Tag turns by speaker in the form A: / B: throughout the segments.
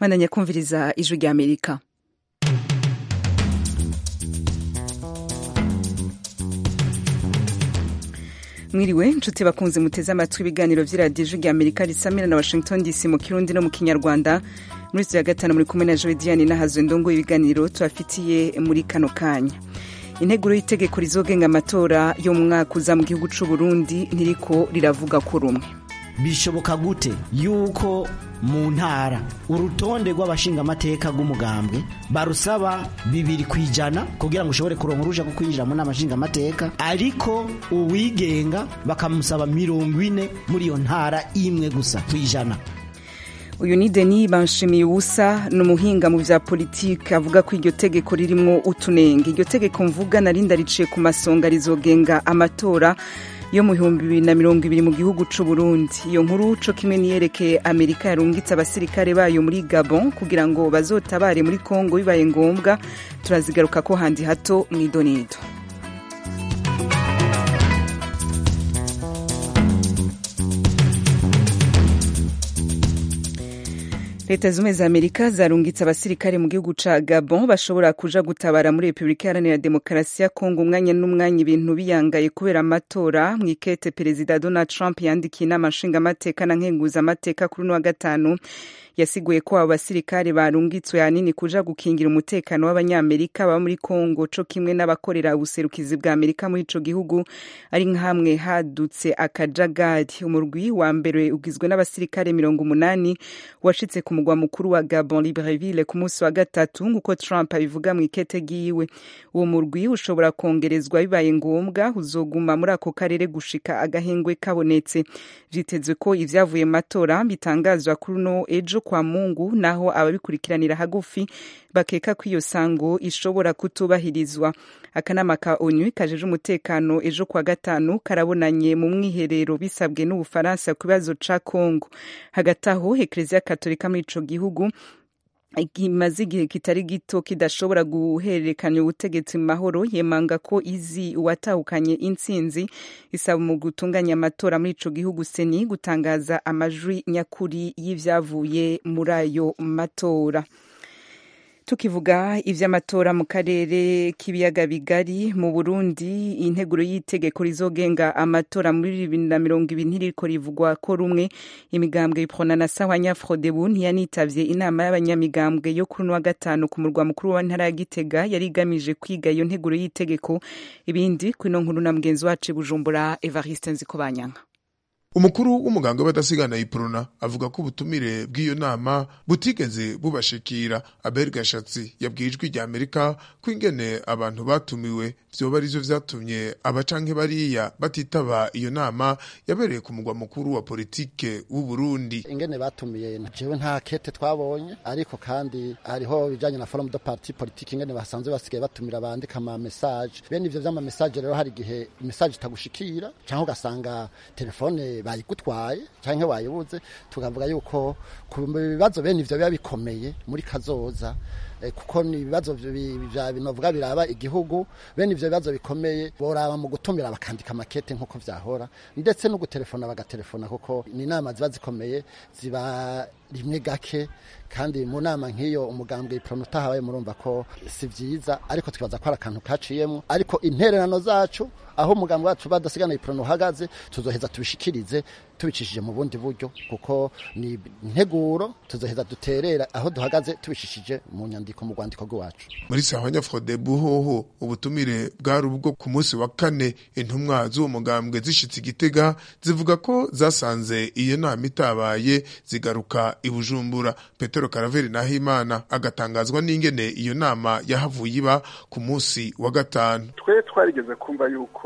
A: mwandanya kumviriza ijwi rya amerika mwiriwe nshuti bakunze muteze amatwi ibiganiro vy'iradiyo ijwi rya amerika risamira na washington dc mu kirundi no mu kinyarwanda muri ya gatanu muri kumwe na joediane n'ahazwe ndongo ibiganiro tubafitiye muri kano kanya integuro y'itegeko rizogenga amatora yo mu mwaka uza mu gihugu c'u Burundi ntiriko riravuga ko rumwe
B: bishoboka gute yuko mu ntara urutonde rw'abashingamateka rw'umugambwe barusaba bibiri ku ijana kugira ngo ushobore kuronka uruja ko kwinjira mu nama nshingamateka ariko uwigenga bakamusaba mirongo ine muri iyo ntara imwe gusa ku ijana
A: uyu ni Denis Banshimiye ubusa ni umuhinga mu vya politiki avuga ko iryo tegeko ririmwo utunenge iryo tegeko mvuga narinda riciye ku masonga rizogenga amatora yo mu bihumbi bibiri na mirongo ibiri mu gihugu c'u Burundi iyo nkuru co kimwe niyerekeye Amerika yarungitse abasirikare bayo muri Gabon kugira ngo bazotabare muri Kongo bibaye ngombwa turazigaruka ko handi hato mw'idonido leta zumwe za amerika zarungitse abasirikare mu gihugu ca gabon bashobora kuja gutabara muri repubulika iharanira demokarasi ya kongo umwanya n'umwanya ibintu biyangaye kubera amatora mw'ikete perezida donald trump yandikiye inama nshingamateka na nkenguzamateka kuri uno wa gatanu yasiguye ko abo basirikare barungitswe hanini kuja gukingira umutekano w'abanyamerika baba muri kongo co kimwe n'abakorera ubuserukizi bwa amerika muri ico gihugu ari nk'hamwe hadutse akajagari umurwi wa mbere ugizwe n'abasirikare mirongo umunani washitse ku mugwa mukuru wa gabon libreville ku munsi wa gatatu nk'uko trump abivuga mu ikete ryiwe uwo murwi ushobora kongerezwa bibaye ngombwa uzoguma muri ako karere gushika agahengwe kabonetse vyitezwe ko ivyavuye mu matora bitangazwa kuri uno ejo kwa mungu naho ababikurikiranira hagufi bakeka ko iyo sango ishobora kutubahirizwa akanama ka onu kajeje umutekano ejo kwa gatanu karabonanye mu mwiherero bisabwe n'ubufaransa ku kibazo ca kongo hagati aho ekleziya katolika muri ico gihugu kimaze igihe kitari gito kidashobora guhererekanya ubutegetsi mu mahoro yemanga ko izi uwatahukanye intsinzi isaba mu gutunganya amatora muri ico gihugu seni gutangaza amajwi nyakuri y'ivyavuye muri ayo matora tukivuga ivy'amatora mu karere k'ibiyaga bigari mu Burundi integuro y'itegeko rizogenga amatora muri bibiri na mirongo ibiri ntiriko rivugwa ko rumwe imigambwe iprona na sawanya frodebu ntiyanitavye inama y'abanyamigambwe yo kuri wa gatanu ku murwa mukuru wa ntara ya Gitega yari igamije kwiga iyo nteguro y'itegeko ibindi kwino nkuru na mugenzi wacu Bujumbura Evariste Nzikobanyanka
C: umukuru w'umuganga w'abadasigana iprona avuga ko ubutumire bw'iyo nama butigeze bubashikira abel gashatsi yabwiye ijwi rya amerika ko ingene abantu batumiwe vyoba arivyo vyatumye abacanke bariya batitaba iyo nama yabereye ku mugwa mukuru wa politike w'u Burundi
D: ingene batumiye jewe nta kete twabonye ariko kandi hariho bijanye na forum de parti politique ingene basanzwe basigaye batumira bandika ama message bene ivyo vy'ama message rero hari igihe message itagushikira canke ugasanga telefone bayigutwaye canke wayibuze tukavuga yuko ku bibazo bene ivyo biba bikomeye muri kazoza kuko ni ibibazo vya binovuga biraba igihugu bene ivyo bibazo bikomeye boraba mu gutumira bakandika amakete nk'uko vyahora ndetse no gutelefona bagatelefona kuko ni inama ziba zikomeye ziba rimwe gake kandi mu nama nk'iyo umugambwe iprono utahabaye murumva ko si vyiza ariko twibaza ko ari akantu kaciyemwo ariko intererano zacu aho umugambwe wacu badasigana iprono uhagaze tuzoheza tubishikirize tubicishije mu bundi buryo kuko ni integuro tuzoheza duterera aho duhagaze tubishishije mu nyandiko mu rwandiko rw'iwacu
C: muri sahanya frodebu hoho ubutumire bwari ubwo ku munsi wa kane intumwa z'uwo mugambwe zishitse igitega zivuga ko zasanze iyo nama itabaye zigaruka i bujumbura petero karaveri nahimana agatangazwa n'ingene iyo nama yahavuye iba ku munsi wa gatanu
E: twe twarigeze kumva yuko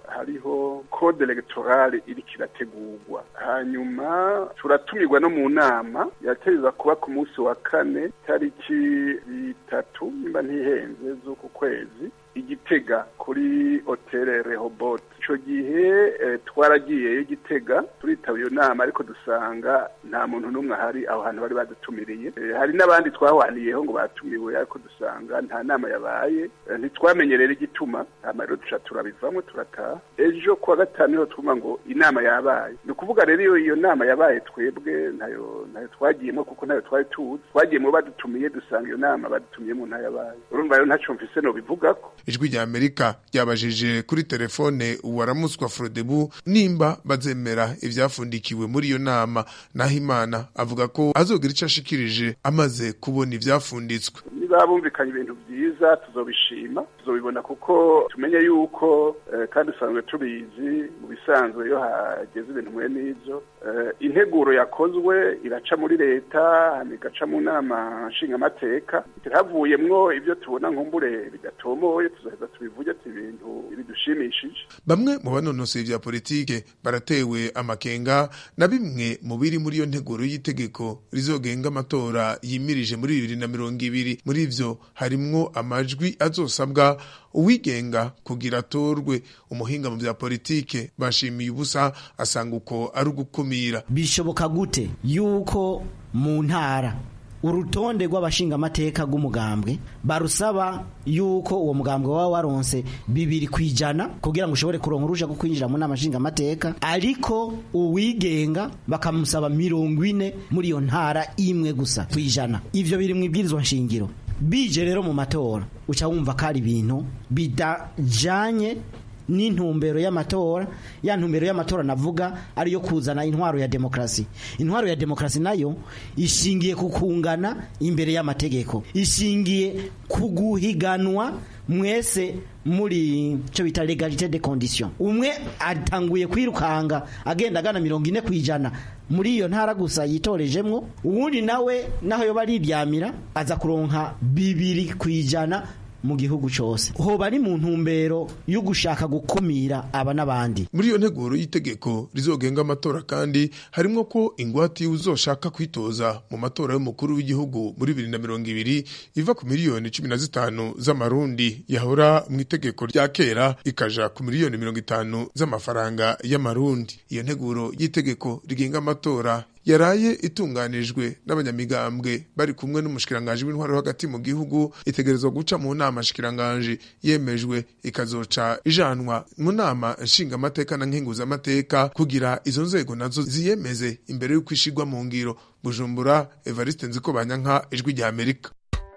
E: hariho code electorale iriko irategurwa hanyuma turatumirwa no mu nama yategeza kuba ku munsi wa kane tariki bitatu nimba ntihenze z'uku kwezi igitega kuri hoteli rehobote ico gihe twaragiyeyo gitega turitaba iyo nama ariko dusanga nta muntu n'umwe ahari aho hantu bari badutumiriye hari n'abandi twahwaniyeho ngo batumiwe ariko dusanga nta nama yabaye ntitwamenye rero igituma hama rero duca turabivamo turataha ejo kuwa gatanu niho twumva ngo inama yabaye ni ukuvuga rero iyo iyo nama yabaye twebwe ntayo ntayo twagiyemo kuko ntayo twari tuzi twagiyemo badutumiye dusanga iyo nama badutumiyemo ntayo yabaye urumva rero ntaco mfise no bivugako
C: ijwi rya amerika ryabajije kuri telefone uwaramutswa frodebu nimba bazemera ivyafundikiwe muri iyo nama naho imana avuga ko azogira ico ashikirije amaze kubona ivyafunditswe
E: niba bumvikanye ibintu vyiza tuzobishima tuzobibona kuko tumenye yuko eh, kandi usanzwe tubizi mu bisanzwe iyo hageze ibintu mwe n'ivyo eh, integuro yakozwe iraca muri leta hama igaca mu nama nshingamateka havuyemwo ivyo tubona nkumbure bidatomoye tuzoheza tubivuge ati ibintu bidushimishije
C: bamwe mu banonosoye vya politike baratewe amakenga na bimwe mu biri muri iyo nteguro y'itegeko rizogenga amatora yimirije muri bibiri na mirongo ibiri muri ivyo harimwo amajwi azosabwa uwigenga kugira atorwe umuhinga mu vya politike bashimiye ubusa asanga uko ari ugukumira
B: bishoboka gute yuko mu ntara urutonde rw'abashingamateka rw'umugambwe barusaba yuko uwo mugambwe waba waronse bibiri ku ijana kugira ngo ushobore kuronka uruja rwo kwinjira mu nama nshingamateka ariko uwigenga bakamusaba mirongo ine muri iyo ntara imwe gusa ku ijana ivyo biri mu ibwirizwa nshingiro bije rero mu matora uca wumva ko ari ibintu bidajanye n'intumbero y'amatora ya ntumbero y'amatora navuga ariyo kuzana intwaro ya demokrasi intwaro ya demokrasi nayo ishingiye ku kungana imbere y'amategeko ishingiye ku guhiganwa mwese muri cyo bita legalite de condition umwe atanguye kwirukanga agenda agana mirongo ine ku ijana muri iyo ntara gusa yitorejemwo uwundi nawe naho yoba ariryamira aza kuronka bibiri ku ijana mu gihugu cyose hoba ari mu ntumbero yo gushaka gukumira aba n'abandi
C: muri iyo nteguro y'itegeko rizogenga amatora kandi harimwo ko ingwate uzoshaka kwitoza mu matora y'umukuru w'igihugu muri bibiri na mirongo ibiri iva ku miliyoni cumi na zitanu z'amarundi yahora mu itegeko rya kera ikaja ku miliyoni mirongo itanu z'amafaranga y'amarundi iyo nteguro y'itegeko rigenga amatora yaraye itunganijwe n'abanyamigambwe bari kumwe n'umushikiranganji w'intwaro hagati mu gihugu itegerezwa guca mu nama shikiranganji yemejwe ikazoca ijanwa mu nama nshingamateka na nkenguzamateka kugira izo nzego nazo ziyemeze imbere y'uko ishigwa mu ngiro bujumbura evariste nziko banyanka ijwi rya amerika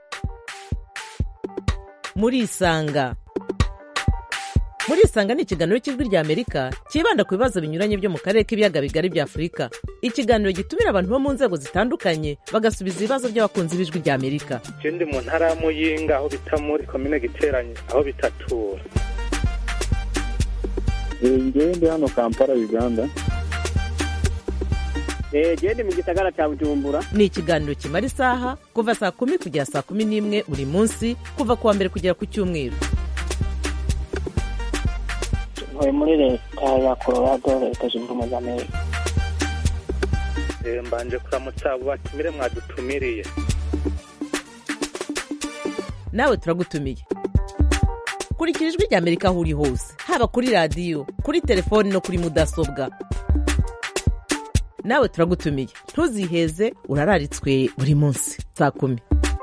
F: murisanga murisanga ni ikiganiro cy'ijwi rya amerika cyibanda ku bibazo binyuranye byo mu karere k'ibiyaga bigari bya afurika ikiganiro gitumira abantu bo mu nzego zitandukanye bagasubiza ibibazo by'abakunzi b'ijwi rya amerika
G: je ndi mu ntara ya muyinga aho bita muri komine giteranye aho bitatura
H: ngewe ndi hano kampala uganda
I: gende mu gisagara cya bujumbura
F: ni ikiganiro kimara isaha kuva saa kumi kugera saa kumi n'imwe buri munsi kuva ku wa mbere kugera ku cyumweru
I: ntuye muri leta ya colorado leta zunze ubumwe za amerika
G: mbanje kuramutsa abo batumire mwadutumiriye
F: nawe turagutumiye kurikira ijwi rya amerika aho uri hose haba kuri radiyo kuri telefoni no kuri mudasobwa nawe turagutumiye ntuziheze urararitswe buri munsi saa kumi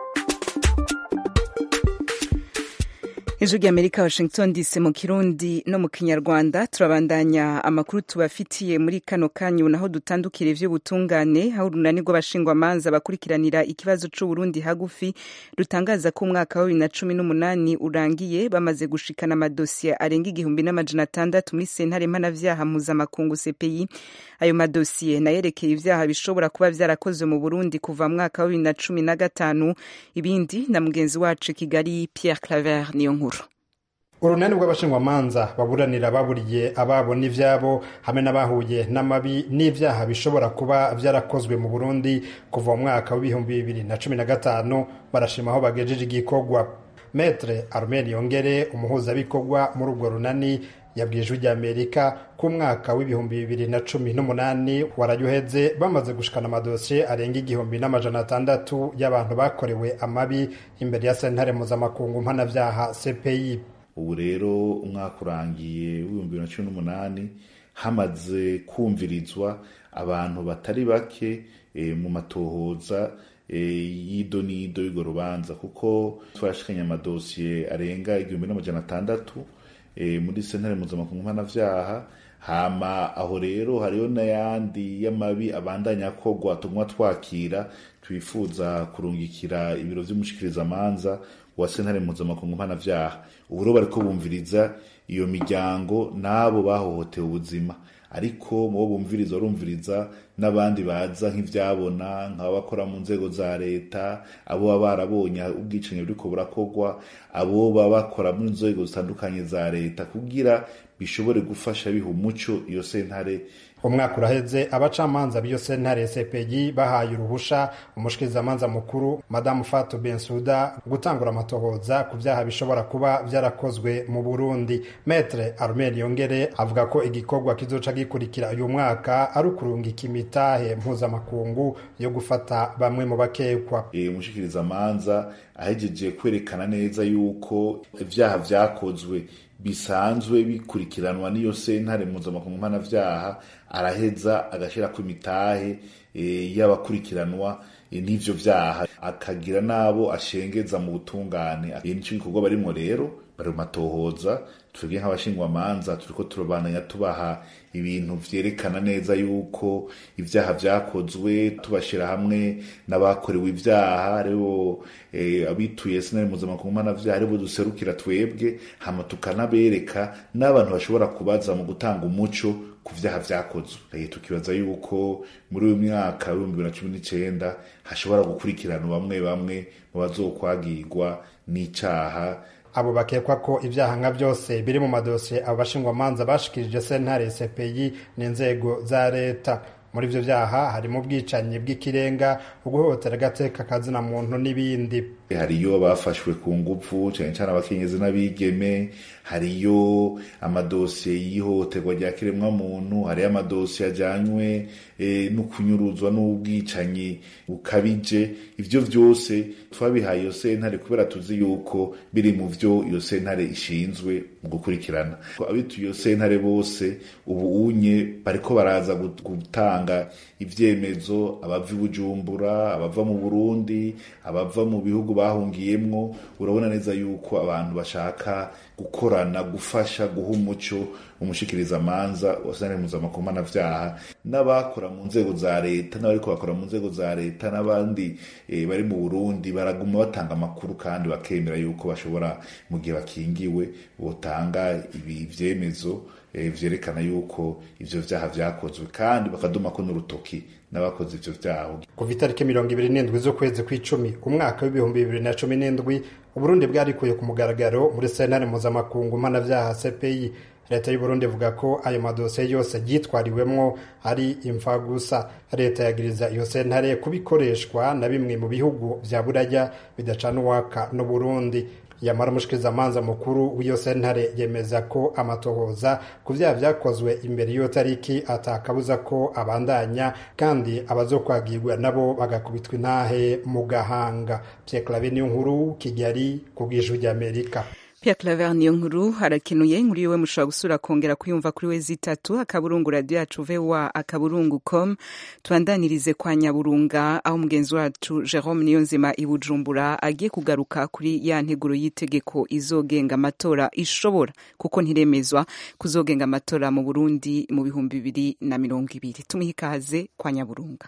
A: ijwi ry'amerika washington dc mu kirundi no mu kinyarwanda turabandanya amakuru tubafitiye muri kano kanyu naho dutandukira ivy'ubutungane aho urunani rw'abashingwamanza bakurikiranira ikibazo c'uburundi hagufi rutangaza ko umwaka wa bibiri na cumi n'umunani urangiye bamaze gushikana amadosiye arenga igihumbi n'amajana atandatu muri sentare mpanavyaha mpuzamakungu cpi ayo madosiye nayerekeye ivyaha bishobora kuba vyarakozwe mu burundi kuva mu mwaka wa bibiri na cumi na gatanu ibindi na mugenzi wacu kigali pierre claver niyo nkuru
J: urunani rw'abashingwamanza baburanira baburiye ababo n'ivyabo hamwe n'abahuye n'amabi n'ivyaha bishobora kuba vyarakozwe mu burundi kuva mu mwaka w'ibihumbi bibiri na cumi na gatanu barashima aho bagejeje igikorwa metre armen yongere umuhuzabikorwa muri urwo runani yabwiye ijwi ry'amerika ko umwaka w'ibihumbi bibiri na cumi n'umunani warayuheze bamaze gushikana amadosiye arenga igihumbi n'amajana atandatu y'abantu bakorewe amabi imbere ya sentare mpuzamakungu mpanavyaha cpi
K: ubu rero umwaka urangiye w'ibihumbi bibiri na cumi n'umunani hamaze kumvirizwa abantu batari bake mu matohoza y'ido n'ido y'urwo rubanza kuko twarashikanye amadosiye arenga igihumbi n'amajana atandatu muri sentare mpuzamakungu mpanavyaha hama aho rero hariho n'ayandi y'amabi abandanya akorwa tumwa twakira twifuza kurungikira ibiro vy'umushikirizamanza wa sentare mpuzamakungu mpanavyaha ubu rero bariko bumviriza iyo miryango n'abo bahohotewe ubuzima ariko mubo bumviriza barumviriza n'abandi baza nk'ivyabona nk'abakora mu nzego za leta abo baba barabonye ubwicanyi buriko burakorwa abo baba bakora mu nzego zitandukanye za leta kugira bishobore gufasha biha umuco iyo sentare
J: umwaka uraheze abacamanza b'iyo sentare cpg bahaye uruhusha umushikirizamanza mukuru madamu fatu bensuda gutangura amatohoza ku vyaha bishobora kuba vyarakozwe mu burundi metre armel yongere avuga ko igikorwa kizoca gikurikira uyu mwaka ari ukurungika imitahe mpuzamakungu yo gufata bamwe mu bakekwa
K: umushikirizamanza ahejeje kwerekana neza yuko ivyaha vyakozwe bisanzwe bikurikiranwa n'iyo sentare mpuzamakungu mpanavyaha araheza agashirako imitahe e, y'abakurikiranwa e, n'ivyo vyaha akagira n'abo ashengeza mu butungane nico gikorwa barimwo rero bari mu matohoza twebwe nk'abashingwamanza turiko turabandanya tubaha ibintu vyerekana neza yuko ivyaha vyakozwe tubashira hamwe n'abakorewe ivyaha aribo e, abituye sinari mpuzamakungu mpanavyaha aribo duserukira twebwe hama tukanabereka n'abantu bashobora kubaza mu gutanga umuco ku vyaha vyakozwe tukibaza yuko muri uyu mwaka w'ibihumbi bibiri na cumi n'icenda hashobora gukurikiranwa bamwe bamwe mu bazokwagirwa n'icaha
J: abo bakekwa ko ibyaha nka byose biri mu madosiye abo bashingwamanza bashikirije sentare cpi n'inzego za leta muri ivyo vyaha harimo ubwicanyi bw'ikirenga uguhohotera agateka kazina muntu n'ibindi
K: hariyo bafashwe ku nguvu cyane cyane abakenyezi n'abigeme hariyo amadosiye y'ihohoterwa rya kiremwa muntu hariyo amadosiye ajyanywe e, no kunyuruzwa n'ubwicanyi bukabije ivyo vyose twabihaye iyo sentare kubera tuzi yuko biri mu vyo iyo sentare ishinzwe mu gukurikirana abituye iyo sentare bose ubu unye bariko baraza gutanga ivyemezo abava i bujumbura abava mu burundi abava mu bihugu bahungiyemwo urabona neza yuko abantu bashaka gukorana gufasha guha umuco umushikirizamanza wasane mpuzamakungu mpanavyaha n'abakora mu nzego za leta n'abariko bakora mu nzego za leta n'abandi e, bari mu burundi baraguma batanga amakuru kandi bakemera yuko bashobora mu gihe bakingiwe botanga ibi vyemezo e, vyerekana yuko ivyo vyaha vyakozwe kandi bakadumako n'urutoki n'abakoze ivyo vyaha
J: kuva itariki mirongo ibiri n'indwi z'ukwezi kw'icumi umwaka w'ibihumbi bibiri na cumi n'indwi uburundi bwarikuye ku mugaragaro muri sentare mpuzamakungu mpanavyaha cpi leta y'uburundi ivuga ko ayo madosiye yose yitwariwemwo ari imfa gusa leta yagiriza iyo sentare kubikoreshwa na bimwe mu bihugu vya buraya bidacana uwaka n'uburundi yamara umushikirizamanza mukuru w'iyo sentare yemeza ko amatohoza ku vyaha vyakozwe imbere y'iyo tariki atakabuza ko abandanya kandi abazokwagirwa nabo bagakubitwa intahe mu gahanga Pierre Claver niyo nkuru Kigali ku bw'ijwi ry'Amerika
A: Pierre Claver niyo nkuru harakenuye inkuru yiwe mushobora gusura kongera kuyumva kuri we zitatu akaburungu radio yacu voa akaburungu com tubandanirize kwa nyaburunga aho mugenzi wacu Jerome Niyonzima i Bujumbura agiye kugaruka kuri ya nteguro y'itegeko izogenga amatora ishobora kuko ntiremezwa kuzogenga amatora mu Burundi mu bihumbi bibiri na mirongo ibiri tumuhe ikaze kwa nyaburunga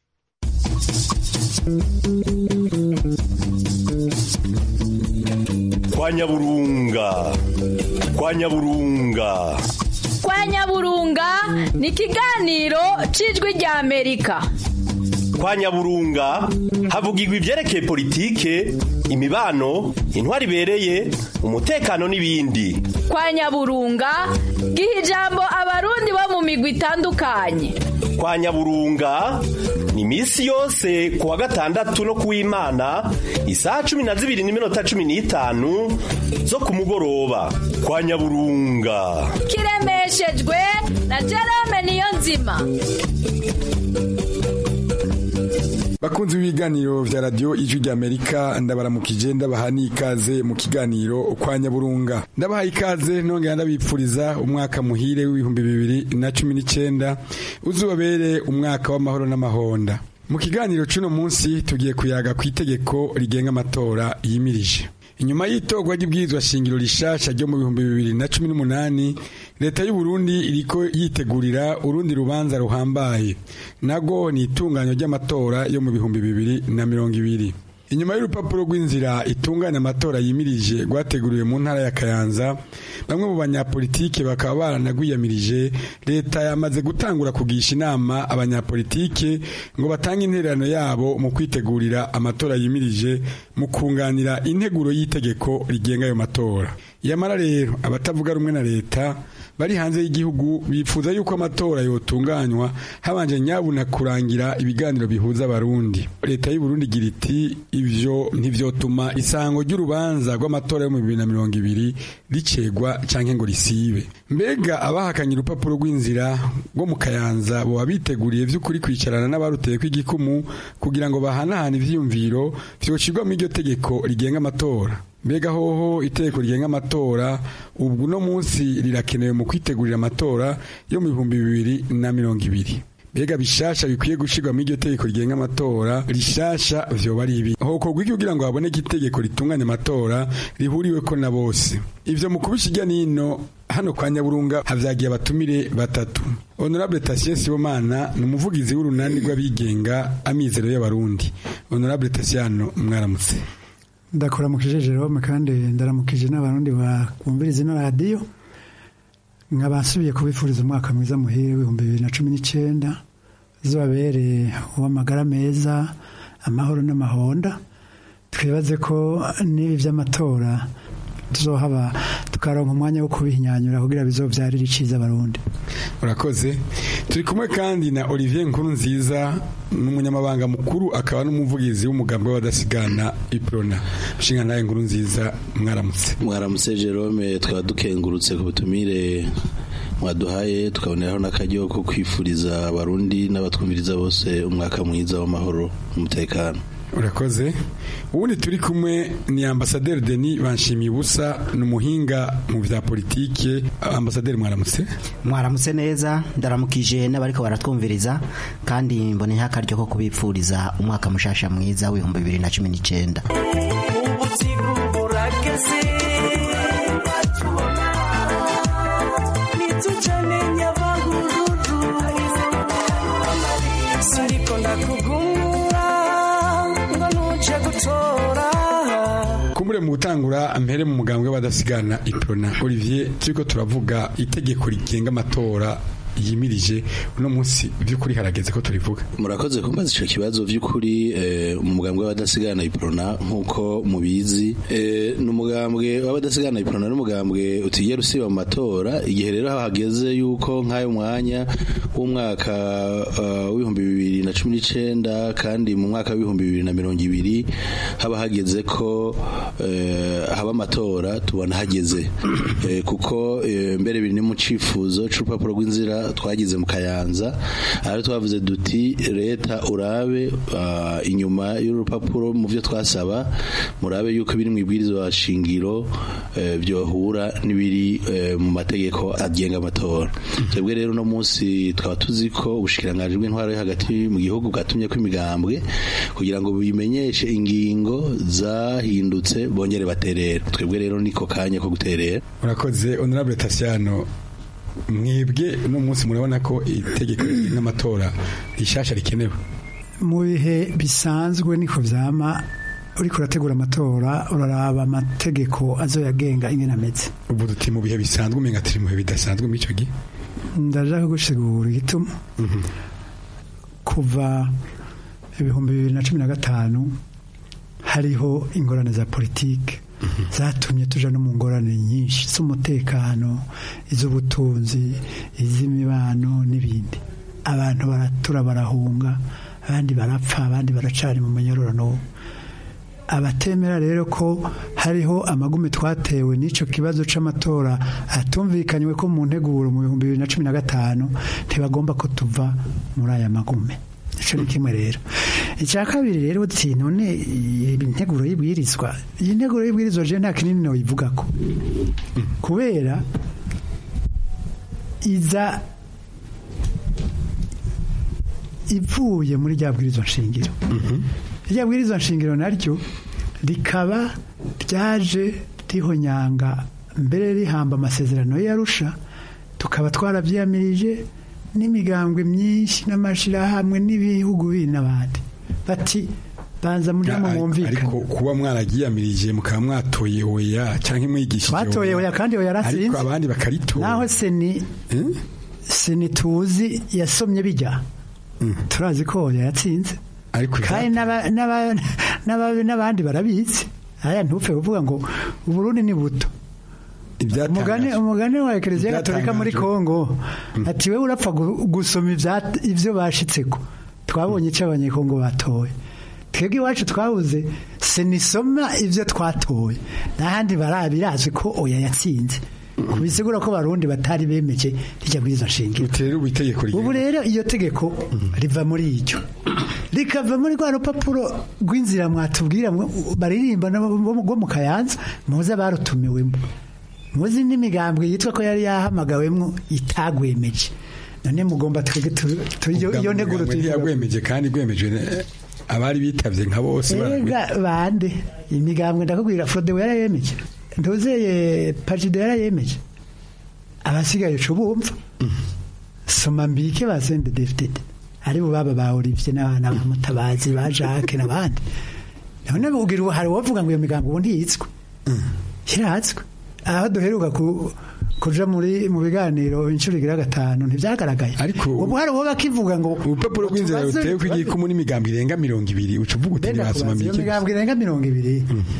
L: kwa nyaburunga kwa nyaburunga
M: kwa nyaburunga ni ikiganiro cy'ijwi rya amerika
L: kwa nyaburunga havugirwa ibyerekeye politike imibano intwari ibereye umutekano n'ibindi
M: kwa nyaburunga giha ijambo abarundi bo mu migwi itandukanye
L: kwa nyaburunga ni iminsi yose ku wa gatandatu no kuw'imana isaha cumi na zibiri n'iminota cumi n'itanu zo ku mugoroba kwa nyaburunga
M: kiremeshejwe na jerome niyo nzima
N: bakunzi b'ibiganiro vya radio ijwi ry'amerika ndabaramukije ndabaha n'ikaze mu kiganiro kwa nyaburunga ndabaha ikaze nongera ndabipfuriza umwaka muhire w'ibihumbi bibiri na cumi n'icenda uzubabere umwaka w'amahoro n'amahonda mu kiganiro c'uno munsi tugiye kuyaga ku itegeko rigenga amatora yimirije inyuma y'itorwa ry'ibwirizwa shingiro rishasha ryo mu bihumbi bibiri na cumi n'umunani leta y'u Burundi iriko yitegurira urundi rubanza ruhambaye nago ni itunganywa ry'amatora yo mu bihumbi bibiri na mirongo ibiri inyuma y'urupapuro rw'inzira itunganya amatora yimirije rwateguriwe mu ntara ya Kayanza bamwe mu banyapolitike bakaba baranagwiyamirije leta yamaze gutangura kugisha inama abanyapolitike ngo batange intererano yabo mu kwitegurira amatora yimirije mu kunganira integuro y'itegeko rigenga ayo matora yamara rero abatavuga rumwe na leta bari hanze y'igihugu bifuza yuko amatora yotunganywa habanje nyabuna kurangira ibiganiro bihuza abarundi leta y'u Burundi igira iti ivyo ntivyotuma isango ry'urubanza rw'amatora yo mu bibiri na mirongo ibiri ricegwa canke ngo risibe mbega abahakanye urupapuro rw'inzira rwo mu kayanza boba biteguriye vy'ukuri kwicarana n'abaruteye kw'igikumu kugira ngo bahanahane ivyiyumviro vyoshirwa mu iryo tegeko rigenga amatora mbega hoho itegeko rigenga amatora ubwo uno munsi rirakenewe mu kwitegurira amatora yo mu bihumbi bibiri na mirongo ibiri mbega bishasha bikwiye gushirwa muri iryo tegeko rigenga amatora rishasha vyoba ari ibi hokorwa iki kugira ngo haboneke itegeko ritunganya amatora rihuriweko na bose ivyo mu kubisha nino hano kwa nyaburunga havyagiye abatumire batatu honorable Tatien Sibomana ni umuvugizi w'urunani rw'abigenga amizero y'abarundi honorable Tatiano mwaramutse
O: ndakuramukije Jerome kandi ndaramukije n'abarundi bumviriza ino radiyo nkaba nsubiye kubifuriza umwaka mwiza muhire w'ibihumbi bibiri na cumi n'icyenda zibabere uw'amagara meza amahoro n'amahonda twibaze ko n'ibi by'amatora tuzohaba tukaronka umwanya wo kubihinyanyura kugira bizobyarire iciza abarundi
N: urakoze turi kumwe kandi na Olivier Nkuru nziza n'umunyamabanga mukuru akaba n'umuvugizi w'umugambi w'abadasigana iprona nshinga nawe nkuru nziza mwaramutse
P: mwaramutse Jerome twaba dukengurutse ku butumire mwaduhaye tukaboneraho n'akaryo ko kwifuriza abarundi n'abatwumviriza bose umwaka mwiza w'amahoro n'umutekano
N: urakoze ubundi turi kumwe ni ambasaderi Denis banshimiye ubusa ni umuhinga mu bya politike ambasaderi mwaramutse
B: mwaramutse neza ndaramukije n'abariko baratwumviriza kandi mboneyeho akaryo ko kubipfuriza umwaka mushasha mwiza w'ibihumbi bibiri na cumi n'icyenda
N: kumbure mu gutangura mpere mu mugambwe w'abadasigana iprona Olivier turiko turavuga itegeko rigenga amatora yimirije uno munsi by'ukuri harageze ko turivuga
P: murakoze kumbaza icyo kibazo by'ukuri mu mugambwe w'abadasigana iprona nk'uko mubizi ni umugambwe w'abadasigana iprona n'umugambwe utigera usiba mu matora igihe rero hageze yuko nk'ayo mwanya w'umwaka w'ibihumbi bibiri na cumi n'icyenda kandi mu mwaka w'ibihumbi bibiri na mirongo ibiri haba hageze ko haba amatora tubona hageze kuko mbere biri ni mu cyifuzo cy'urupapuro rw'inzira twagize mu kayanza aho twavuze duti leta urabe inyuma y'urupapuro mu byo twasaba murabe yuko biri mu ibwirizwa shingiro byohura n'ibiri mu mategeko agenga amatora twebwe rero uno munsi twaba tuzi ko ubushikiranganji bw'intwaro yo hagati mu gihugu bwatumye ko imigambwe kugira ngo bimenyeshe ingingo zahindutse bongere baterera twebwe rero niko kanya ko guterera
N: urakoze honorable Tasiano mwebwe uno munsi murabona ko itegeko n'amatora rishasha rikenewe
O: mu bihe bisanzwe niko vyama uriko urategura amatora uraraba amategeko azoyagenga ingene ameze
N: ubu duti mu bihe bisanzwe umenga turi mu bihe bidasanzwe muri ico gihe
O: ndaja kugusigura igituma kuva ibihumbi bibiri na cumi na gatanu hariho ingorane za politike zatumye tuja no mu ngorane nyinshi z'umutekano iz'ubutunzi iz'imibano n'ibindi abantu baratura barahunga abandi barapfa abandi baracari mu manyororano abatemera rero ko hariho amagume twatewe n'icyo kibazo c'amatora atumvikanywe ko mu nteguro mu bihumbi bibiri na cumi na gatanu ntibagomba ko tuva muri aya magume ico ni kimwe rero icya kabiri rero uti none iyi nteguro y'ibwirizwa iyi nteguro y'ibwirizwa je nta kinini noyivuga ko kubera iza ivuye muri rya bwirizwa nshingiro rya bwirizwa nshingiro naryo rikaba ryaje rihonyanga mbere rihamba amasezerano yarusha tukaba twarabyiyamirije n'imigambwe myinshi n'amashyirahamwe n'ibihugu bindi n'abandi bati banza muri mu mwumvikane
N: ariko kuba mwaragiyamirije mukaba mwatoye oya cyangwa mwigishije
O: twatoye oya kandi oya yarasinze
N: ariko abandi bakaritora
O: naho seni seni tuzi yasomye bijya turazi ko oya yatsinze kandi n'abandi barabizi aya ntupfe kuvuga ngo uburundi ni buto umugani umugani wa ekereziya gatolika muri kongo ati we urapfa gusoma ibyo bashitseko twabonye icyo abanyekongo batoye twebwe iwacu twabuze sinisoma ibyo twatoye n'ahandi barabirazwi ko oya yatsinze bisigura ko barundi batari bemeje rijya muri izo nshingiro ubu rero iyo tegeko riva muri iryo rikava muri rwa rupapuro rw'inzira mwatubwira baririmba rwo mu kayanza muze barutumiwemo muzi n'imigambwe yitwa ko yari yahamagawemo itagwemeje none mugomba iyo nteguro
N: tuyigwemeje kandi gwemeje abari bitavye nka bose
O: bande imigambwe ndakubwira Frodewe yarayemeje ndozeye Pagide yarayemeje abasigaye cyo bumva soma mbike basende defted ari bo baba ba Olivier n'abana ba Mutabazi ba Jacques n'abandi none ubwira hari wovuga ngo iyo migambwe ubundi yitswe kiratswe aho duheruka kuja muri mu biganiro inshuro igira gatanu ntibyagaragaye
N: ariko
O: ubu hari uwo bakivuga ngo
N: urupapuro rw'inzira rutewe ko igiye kumwe n'imigambi irenga mirongo ibiri uca uvuga uti ntibasoma
O: iyo migambi irenga mirongo ibiri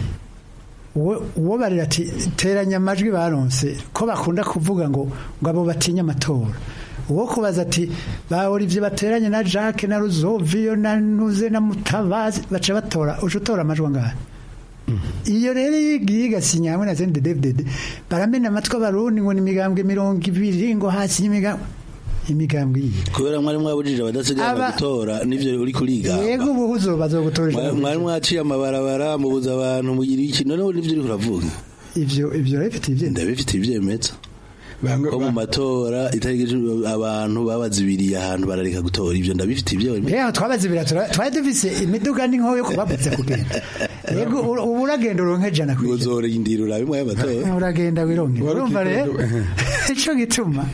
O: uwo barira ati teranya amajwi baronse ko bakunda kuvuga ngo ngo abo batinya amatora uwo kubaza ati bahora ibyo bateranye na Jacques na Ruzoviyo na Nuze na Mutabazi baca batora uca utora amajwi angahe iyo rero yigiye igasinya hamwe na sende David baramena amatwi abarundi ngo ni imigambwe mirongo ibiri ngo hasi y'imigambwe imigambwe iyi
P: kubera mwari mwabujije abadasigana gutora nivyo uri kuriga
O: yego ubu uzoba azogutoresha
P: mwari mwaciye amabarabara mubuza abantu mugira iki none nivyo uri kuravuga
O: ivyo ivyo rafite ivyo
P: ndabifite ivyemetso ko mu matora itariki abantu babazibiriye ahantu barareka gutora ivyo ndabifite ivyo
O: rero twabazibira twari dufise imiduga n'inkoho yo kubabutse kugenda yego ubu uragenda uronke jana
P: kwijana uzorindira urabe mwaye amatora
O: uragenda wironke urumva rero ico gituma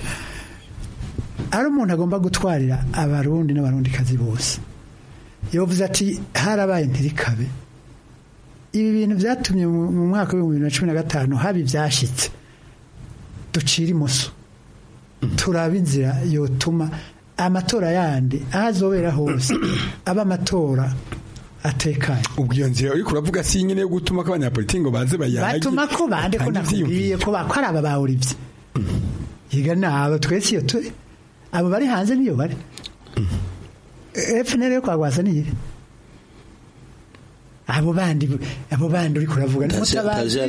O: ari umuntu agomba gutwarira abarundi n'abarundikazi bose yovuze ati harabaye ntirikabe ibi bintu byatumye mu mwaka w'ibihumbi bibiri na cumi na gatanu haba ibyashitse ducira imoso turaba inzira yotuma amatora yandi aho azobera hose aba amatora atekanye
N: ubwo iyo nzira uriko uravuga si nyine yo gutuma ko abanyapolitiki ngo baze bayage
O: batuma ko bande ko nakubwiye ko ari aba bawurivye yiga naba twese iyo turi abo bari hanze niyo bari FNL yo kwagwaza niyi abo bandi abo bandi uri kuravuga
P: ni mutabazi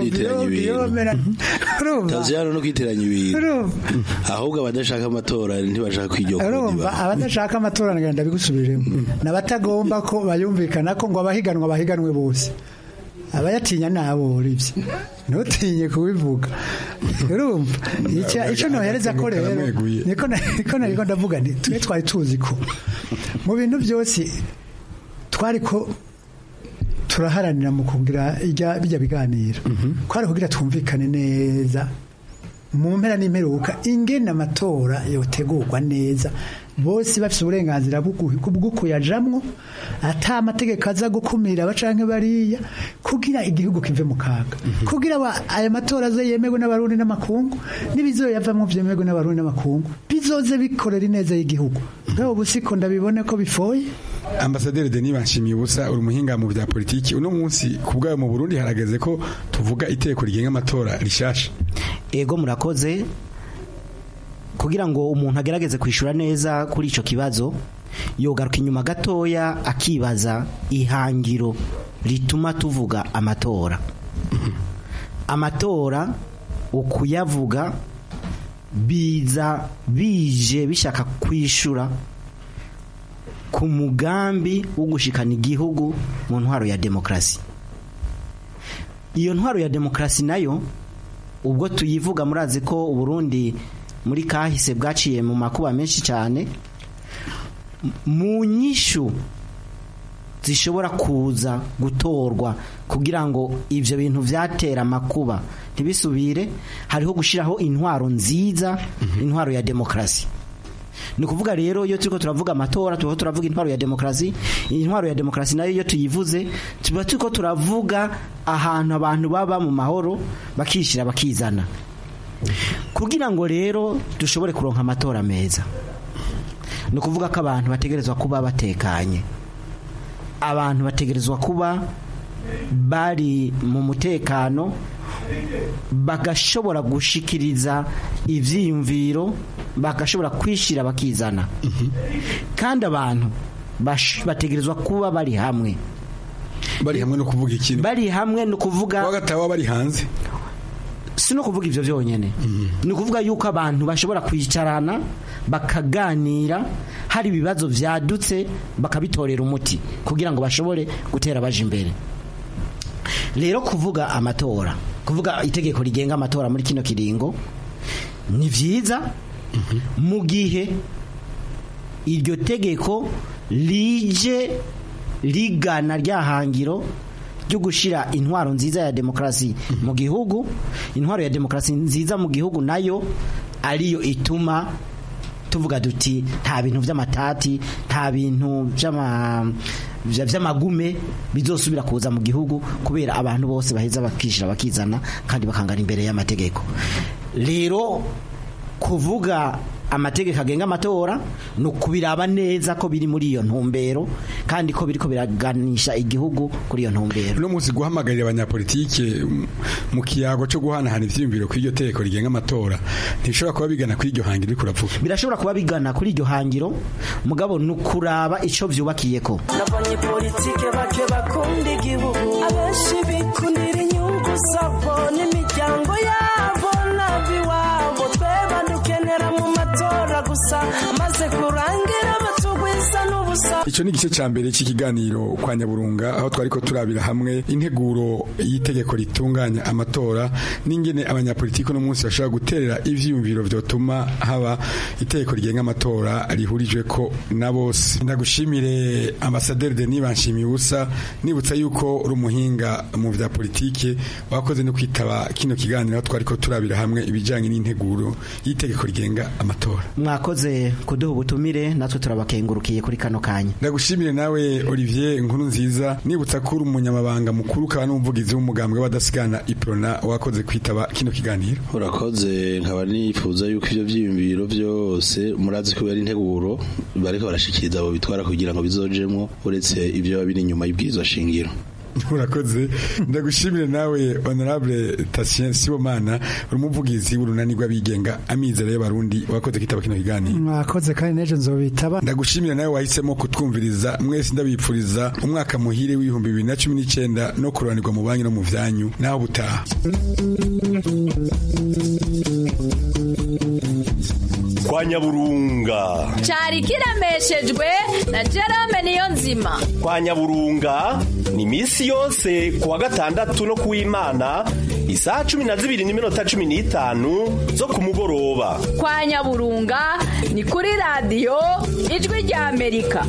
P: taziyano no kwiteranya ibintu ahubwo abadashaka amatora ntibashaka kwiryo
O: urumva abadashaka amatora ngenda bigusubiremo nabatagomba ko bayumvikana ko ngo abahiganwa bahiganwe bose abayatinya nabo urivye ntutinye kubivuga urumva icyo nohereza ko rero niko niko nariko ndavuga nti twe twari tuzi ko mu bintu byose twari ko turaharanira mu kugira bijya biganiro twari kugira twumvikane neza mu mpera n'imperuka ingene amatora yotegurwa neza bose bafite uburenganzira bwo kuyajamwo ata amategeko aza gukumira abacanke bariya kugira igihugu kive mu kaga kugira aya matora aze yemerwe n'abarundi n'amakungu n'ibizoyavamwo vyemerwe n'abarundi n'amakungu bizoze bikorera ineza y'igihugu ngabo busiko ndabibone ko bifoye
N: ambasaderi Denis Banshimiye ubusa uri umuhinga mu bya politiki uno munsi ku bwayo mu Burundi harageze ko tuvuga iteko rigenga amatora rishasha
Q: ego murakoze kugira ngo umuntu agerageze kwishura neza kuri ico kibazo yogaruka inyuma gatoya akibaza ihangiro rituma tuvuga amatora amatora ukuyavuga biza bije bishaka kwishura ku mugambi wo gushikana igihugu mu ntwaro ya demokarasi iyo ntwaro ya demokarasi nayo ubwo tuyivuga murazi ko uburundi muri kahise bwaciye mu makuba menshi cyane mu nyishu zishobora kuza gutorwa kugira ngo ibyo bintu byatera amakuba ntibisubire hariho gushyiraho intwaro nziza intwaro ya demokarasi ni ukuvuga rero iyo turiko turavuga amatora turiko turavuga intwaro ya demokarasi intwaro ya demokarasi nayo iyo tuyivuze tuba turiko turavuga ahantu abantu baba mu mahoro bakishyira bakizana kugira ngo rero dushobore kuronka amatora meza ni ukuvuga ko abantu bategerezwa kuba batekanye abantu bategerezwa kuba bari mu mutekano bagashobora gushikiriza ibyiyumviro bagashobora kwishyira bakizana kandi abantu bategerezwa kuba bari hamwe
N: bari hamwe no kuvuga ikintu
Q: bari hamwe no kuvuga
N: bagataba bari hanze
Q: si no kuvuga ibyo byonyine ni ukuvuga yuko abantu bashobora kwicarana bakaganira hari ibibazo byadutse bakabitorera umuti kugira ngo bashobore gutera baje imbere rero kuvuga amatora kuvuga itegeko rigenga amatora muri kino kiringo ni byiza mu gihe iryo tegeko rije rigana ryahangiro ryo gushyira intwaro nziza ya demokarasi mu gihugu intwaro ya demokarasi nziza mu gihugu nayo ariyo ituma tuvuga duti nta bintu by'amatati nta bintu by'amagume bizosubira kuza mu gihugu kubera abantu bose baheza bakishyira bakizana kandi bakangana imbere y'amategeko rero kuvuga amategeko agenga amatora ni ukubiraba neza ko biri muri iyo ntumbero kandi ko biriko biraganisha igihugu kuri iyo ntumbero
N: uno munsi guhamagarira abanyapolitike mu kiyago cyo guhanahana ivyiyumviro kuri iryo tegeko rigenga amatora ntibishobora kuba bigana kuri iryo hangiro uriko uravuga
Q: birashobora kuba bigana kuri iryo hangiro mugabo ni ukuraba ico vyubakiyeko
R: n'abanyepolitike bake bakunda igihugu abenshi bikundira inyungu zabo n'imiryango yabo n'abiwabo tweba dukenera mu matora gusa amaze kurangira batugwiza n'ubusa
N: icyo ni igice cya mbere cy'ikiganiro kwa nyaburunga aho twari ko turabira hamwe integuro y'itegeko ritunganya amatora n'ingene abanyapolitiki uno munsi bashobora guterera ivyiyumviro vyotuma haba itegeko rigenga amatora rihurijwe ko na bose ndagushimire ambasaderi Denis Banshimiye ubusa nibutsa yuko uri umuhinga mu vya politike wakoze no kwitaba kino kiganiro aho twari ko turabira hamwe ibijanye n'integuro y'itegeko rigenga amatora
Q: mwakoze kuduha ubutumire natwe turabakengurukiye kuri kano kanya
N: ndagushimire nawe Olivier nkuru nziza nibutsa ko uri umunyamabanga mukuru ukaba n'umuvugizi w'umugambwe w'abadasigana iprona wakoze kwitaba kino kiganiro
P: urakoze nkaba nifuza yuko ivyo vyiyumviro vyose murazi ko ari integuro bariko barashikiriza abo bitwara kugira ngo bizojemwo uretse ivyo biri inyuma y'ibwirizwa shingiro
N: urakoze ndagushimire nawe honorable Tatien Sibomana uri umuvugizi w'urunani rw'abigenga amizero y'abarundi wakoze kitaba kino kiganiro
O: mwakoze kandi n'ejo nzobitaba
N: ndagushimire nawe wahisemo kutwumviriza mwese ndabipfuriza umwaka muhire w'ibihumbi bibiri na cumi n'icyenda no kurobanirwa mu banki no mu vyanyu naho butaha
L: kwa nyaburunga
M: cyari kiremeshejwe na Jerome niyo nzima
L: kwa nyaburunga ni iminsi yose ku wa gatandatu no ku w'imana isaha cumi na zibiri n'iminota cumi n'itanu zo ku mugoroba
M: kwa nyaburunga ni kuri radiyo ijwi rya amerika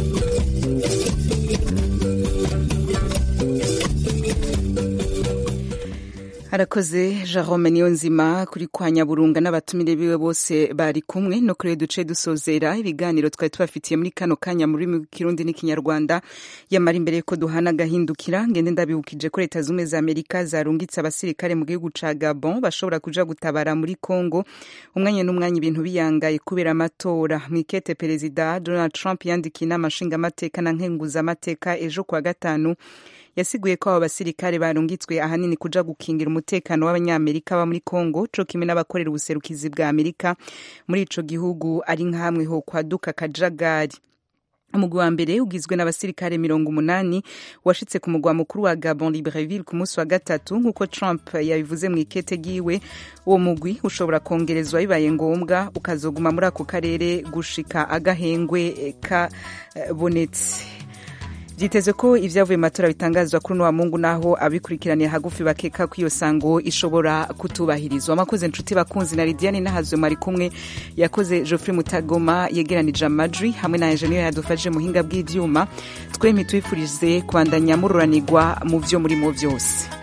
A: harakoze Jerome Niyonzima kuri kwa Nyaburunga n'abatumire biwe bose bari kumwe no kuri duce dusozera ibiganiro twari tubafitiye muri kano kanya muri mu Kirundi n'ikinyarwanda yamara imbere ko duhana gahindukira ngende ndabibukije ko leta zumwe za Amerika zarungitse abasirikare mu gihugu ca Gabon bashobora kuja gutabara muri Congo umwanya n'umwanya ibintu biyangaye kubera amatora mwikete perezida Donald Trump yandikiye inama nshingamateka na nkenguzamateka ejo kwa gatanu yasiguye ko abo basirikare barungitswe ahanini kuja gukingira umutekano w'abanyamerika baba muri Congo co kimwe n'abakorera ubuserukizi bwa Amerika muri ico gihugu ari nkamwe ho kwaduka kajagari umugwi wa mbere ugizwe n'abasirikare mirongo umunani washitse ku mugwa mukuru wa Gabon Libreville ku munsi wa gatatu nk'uko Trump yabivuze mu ikete giwe uwo mugwi ushobora kongerezwa bibaye ngombwa ukazoguma muri ako karere gushika agahengwe kabonetse byiteze ko ibyavuye matora bitangazwa kuri uno mungu naho abikurikiraniye hagufi bakeka ko iyo sango ishobora kutubahirizwa amakoze inshuti bakunzi na Lidiane nahazwe mari kumwe yakoze Geoffrey Mutagoma yegeranije amajwi hamwe na engineer yadufashe muhinga bw'ivyuma twemye twifurize kubandanya mururanirwa mu vyo murimo vyose